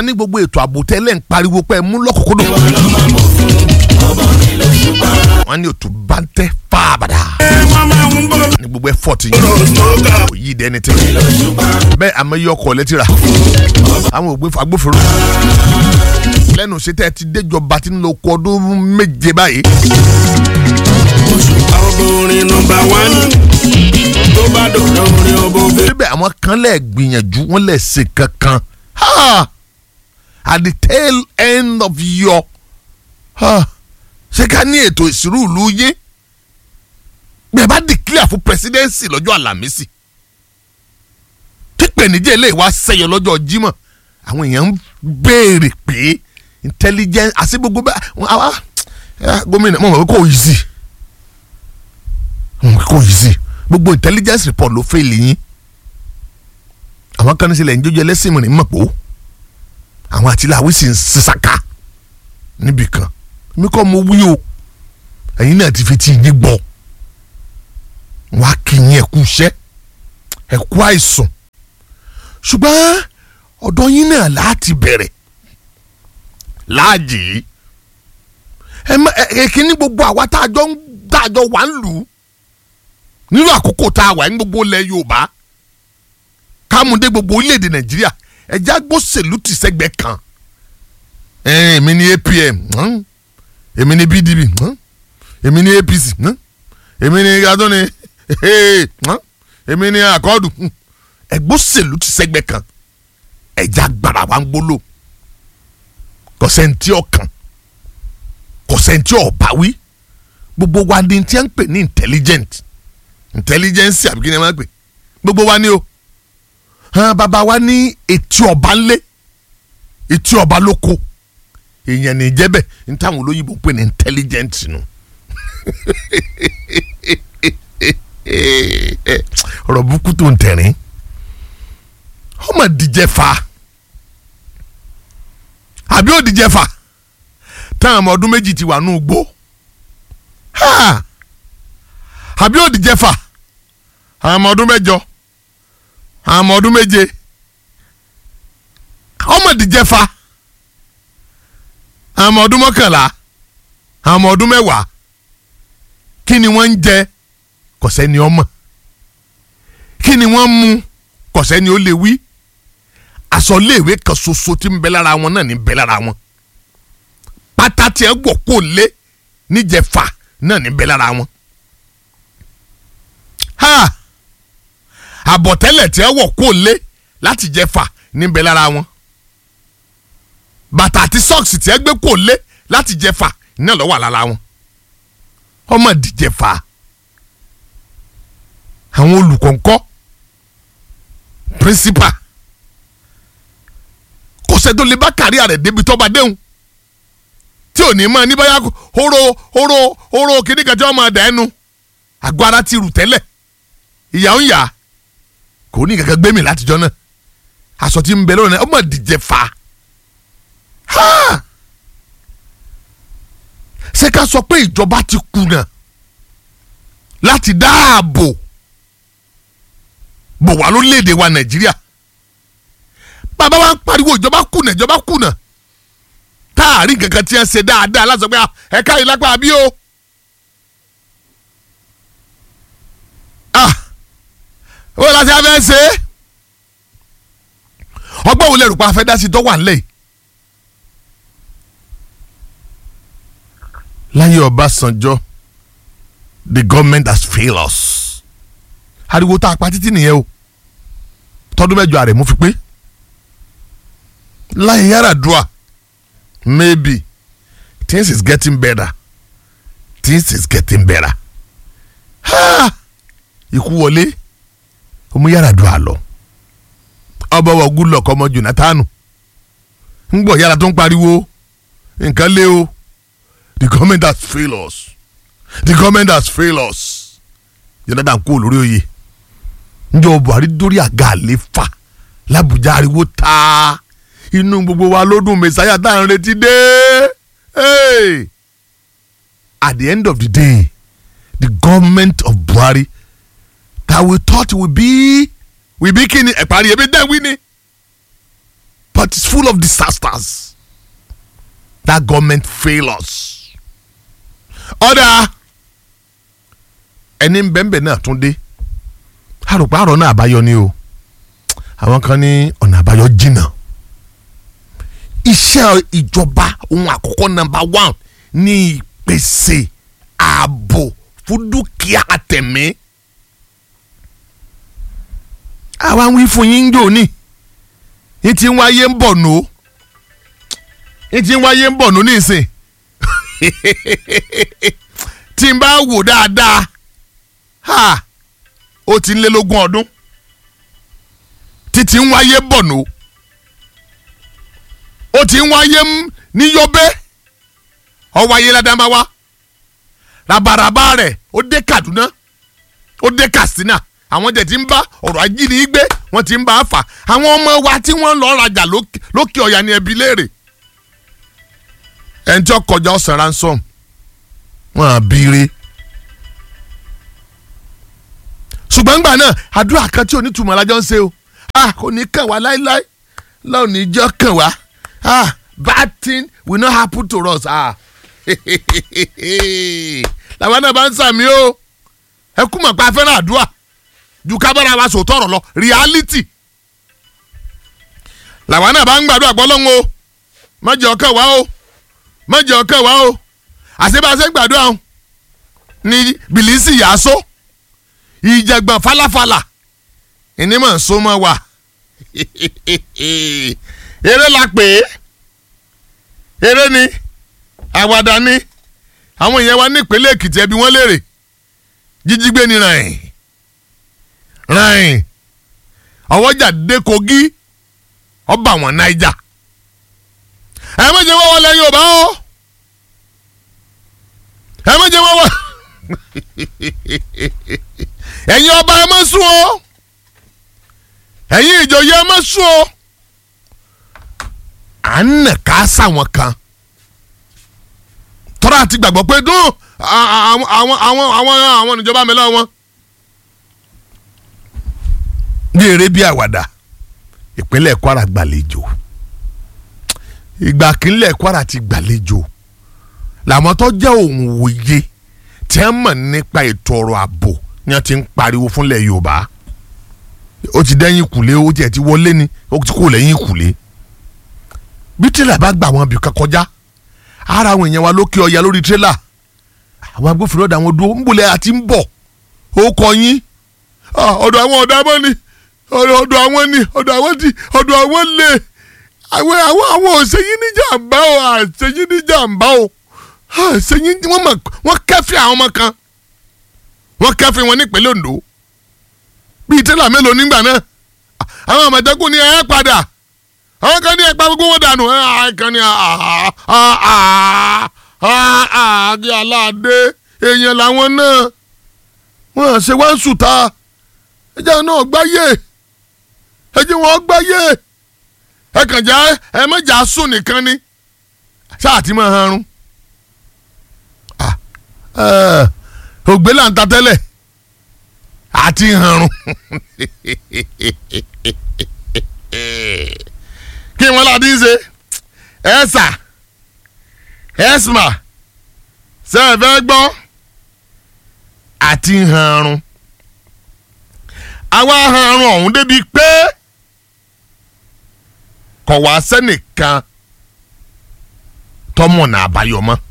ní gbogbo ètò ààbò tẹ́lẹ̀ ń pariwo pé ẹ mú lọ́kùnkúndùn. wọ́n ní òtún bá ń tẹ́ fáabàdà. ní gbogbo ẹ̀fọ́ọ̀tì yìí kò yí dẹ́ni tẹ́. bẹ́ẹ̀ àmọ́ iye ọkọ̀ lẹ́tìrà àwọn agbófinró lẹ́nu ṣètẹ́ ti déjọba tí ń lo oko ọdún méje báyìí. obìnrin nọmba wán tó bá dọ̀dọ̀ orin ọbọ̀fẹ́. síbẹ̀ àwọn kan lè gbìyànjú wọ́n lè ṣe kankan ha at the tail end of your ha ṣé ká ní ètò ìṣirò ìlú yé bẹ́ẹ̀ bá declare fún presidency lọ́jọ́ àlàmísì pípẹ́ níjẹ́ ilé wa sẹ́yọ lọ́jọ́ jímọ̀ àwọn èèyàn ń béèrè pé intelligence àti gbogbo bá àwa gómìnà mo mọ̀ pé kò yí sí mo mọ̀ pé kò yí sí gbogbo intelligence report ló fẹ́ lè yín àwọn kan ní sílẹ̀ ń jójú ẹlẹ́sìn mìíràn mọ̀ pé ó àwọn àtìláwí sì ń sísàká níbì kan mi kọ́ mo wí o ẹ̀yin náà ti fi ti yín gbọ́ wọ́n á kí yín ẹ̀kú iṣẹ́ ẹ̀kú àìsàn ṣùgbọ́n ọ̀dọ̀ yín náà láti bẹ̀rẹ̀ láàjì ẹ má ẹ kíní gbogbo àwa tá a jọ ń tá a jọ wà ń lù ú nínú àkókò tá a wà ní gbogbo ilẹ̀ Yorùbá kámúndé gbogbo orílẹ̀-èdè Nàìjíríà ẹ̀já gbósèlú ti sẹ́gbẹ́ kan èmi ní APM èmi ní PDP èmi ní APC èmi ní adóni èmi ní àkọọ́dù ẹgbósèlú ti sẹ́gbẹ́ kan ẹ̀já gbàrà wa ń gbóló kọ̀sẹ̀ntì ọ̀kan kọ̀sẹ̀ntì ọ̀báwí gbogbo wa ni tí a ń pè ní intelligent intelligence àbí kí ni a máa ń pè gbogbo wa ni o hàn bàbá wa ní etí ọba ńlé etí ọba lóko èèyàn ní jẹ́bẹ̀ ní táwọn olóyìnbó pè ní intelligent nù ọ̀rọ̀ burúkú tó ń tẹ̀rín ọmọ díjẹ fa àbí òdìjẹ fa táwọn ọmọ ọdún méjì ti wà nù gbó àbí òdìjẹ fa àwọn ọmọ ọdún mẹ́jọ àwọn ọmọ ọdún méje ọmọ díjẹ fa àwọn ọmọ ọdún mọ́kànlá àwọn ọmọ ọdún mẹ́wàá kí ni wọ́n ń jẹ kọ̀sẹ́ ni ọmọ kí ni wọ́n ń mu kọ̀sẹ́ ni ó lè wí aṣọ iléèwé kan ṣoṣo tí ń bẹ lára wọn náà ní bẹ lára wọn pátá tí ẹ gbọ́ kó lé níjẹ̀fà náà ní bẹ lára wọn ha àbọ̀tẹ́lẹ̀ tí ẹ wọ̀ kó lé láti jẹ̀fà ní bẹ lára wọn bàtà àti sọ́ọ̀sì tí ẹ gbé kó lé láti jẹ̀fà náà ló wà lára wọn ọmọ ìdíjẹ̀fà àwọn olùkọ́ ńkọ́ principal kò sẹ́dọ̀ lè bá kárí rẹ̀ débi tọ́ba déhùn tí ò ní mọ̀ ní báyà hóró hóró hóró kíní kan tí wọ́n máa dà ẹnu àgọ́ ara ti rù tẹ́lẹ̀ ìyá ń yà kò ní kankan gbé mi látijọ́ náà aṣọ tí ń bẹ lónìí ọmọ ìdíje fa ṣé ká sọ pé ìjọba ti kùnà láti dáàbò bò wá lórílẹ̀‐èdè wa nàìjíríà bàbá wa ń pariwo ìjọba kùnà ìjọba kùnà táàrí kankan tí wọ́n ṣe dáadáa láti sọ pé ẹ̀ka yìí lápá àbí o. ó láti abẹ́ ṣe é ọgbọ́n wo lè rò pé a fẹ́ dá sí tó wà nílẹ̀ yìí. láyé Ọbásanjọ́ the government has failed us ariwo tá a pa títí nìyẹn o tọdún mẹ́jọ ààrẹ mú fi pé láyé Yar'Adua maybe things is getting better things is getting better ha ikú wọlé ọmọ Yar'Adua lọ ọba wa Goodluck ọmọ Jonathan ń gbọ́ yàrá tó ń pariwo nǹkan lé o the government has failed us the government has failed us Jonathan kú olórí oyè njọ Buhari dórí àga àléfà làbújá ariwo ta inú gbogbo wa ló dùn mẹsàáyà tá à ń retí dé hey! at the end of the day the government of Buhari that we thought would be we be kini ẹ̀parí ebi dẹ́n wí ni but it's full of disasters that government fail us. ọ̀dà ẹni bẹ́ẹ̀nbẹ́ẹ̀ náà tún dé àròpá àrò náà àbáyọ ni o àwọn kan ní ọ̀nà àbáyọ jìnnà iṣẹ́ ìjọba ohun àkọ́kọ́ nọ́mbà one ní ìpèsè ààbò fún dúkìá tẹ̀mí àwa ń wí fún yín jò ní ní ti ń wáyé ń bọ̀ nù ní ti ń wáyé ń bọ̀ nù nísìn tí n bá wò dáadáa ha ó ti ń lé lógún ọdún títí ń wáyé bọ̀ nù ó ti ń wáyé ní Yobe ó wáyé ládàmáwá rabaraba rẹ̀ ó dé Kaduna ó dé Katsina àwọn jẹ̀ ti ń bá ọ̀rọ̀ ajínigbé wọ́n ti ń bá a fà àwọn ọmọ wa tí wọ́n lọ rajà lókè ọ̀yà ní ẹbí léèrè ẹni tí ó kọjá ọ̀sán ransom wọn à bíire ṣùgbọ́n gbà náà àdúrà kan tí onítùmọ̀ alájọ́ ń ṣe o ah kò ní kàn wá láéláé lọ́ọ̀ níjọ́ kàn wá ah bad thing will not happen to us ah làwọn náà bá ń sàmì o ẹ kú mọ̀ pé a fẹ́ràn àdúrà ju kábàárà wa sòótọ́ ọ̀rọ̀ lọ reality làwọn náà bá ń gbàdúrà gbọ́ lọ́hùn o má jẹ́ ọkàn wá o má jẹ́ ọkàn wá o àṣebàṣe gbàdúrà o ní bìlísì yàásó ìjàgbọ̀n falafala ìnímọ̀ nsọ́mọ́ wa eré la pè é eré ni àwàdà ni àwọn èèyàn wa nípínlẹ̀ Èkìtì ẹbí wọn léèrè jíjígbé ni ràn ràn ọwọ́jà dé Kogi ọba àwọn Naija ẹ méje wọ́n wọlé Yorùbá o ẹ méje wọ́n wọ ẹ̀yin ọba ẹ má sùn o ẹ̀yin ìjòyè ẹ má sùn o à ń nà ká sáwọn kan tọ́ra àti gbàgbọ́ pé dún àwọn àwọn àwọn àwọn àwọn ìjọba mi lọ́wọ́ ní eré bí àwàdà ìpínlẹ̀ Kwara gbàlejò ìgbà kínlẹ̀ Kwara ti gbàlejò làwọn tó jẹ́ òun wòye tí wọ́n mọ̀ nípa ètò ọ̀rọ̀ ààbò ni wọ́n ti ń pariwo fúnlẹ̀ Yorùbá ó ti dẹ́yìn kùlé ó tiẹ̀ ti wọlé ni ó ti kó lẹ́yìn kùlé bí tírélà bá gbà wọn bìkan kọjá ara àwọn èèyàn wa lókè ọya lórí tírélà àwọn agbófinró ọ̀dà wọn dúró ńbọ̀lẹ̀ àti ń bọ̀ ó kọ yín ọ̀dọ̀ àwọn ọ̀dà mọ́ ni ọ̀dọ̀ àwọn ni ọ̀dọ̀ àwọn ti ọ̀dọ̀ àwọn lè àwọn àwọn àwọn òṣèyí ní jàǹbá o àṣeyí ní jàǹbá o àṣeyí wọ́n mọ̀ wọ́n kẹ́fì àwọn ọmọ kan wọ́n kẹ́fì wọn nípínlẹ̀ Ondo bíi tírélà mélòó nígbà náà àwọn àmọ̀tẹ́kùn ní ẹ̀ padà àwọn kan ní ẹ̀pá gbogbo wọn dànù ẹ̀ kan ní àdé aláàdé èèyàn làwọn náà wọn ṣe wá ń sùtà ẹjẹ náà gbáyé ẹjẹ wọn gbáyé ẹ kàn já ẹ mẹjà sùn nìkan ni ṣáà ti máa harun ògbé là ń ta tẹ́lẹ̀ àti harun kí wọn láti ṣe ẹsà ẹsma sẹfẹ gbọ́ àti harun àwa harun ọ̀hún débi pé kọ̀ wá sẹ́nìkan tọmọ náà àbáyọ mọ́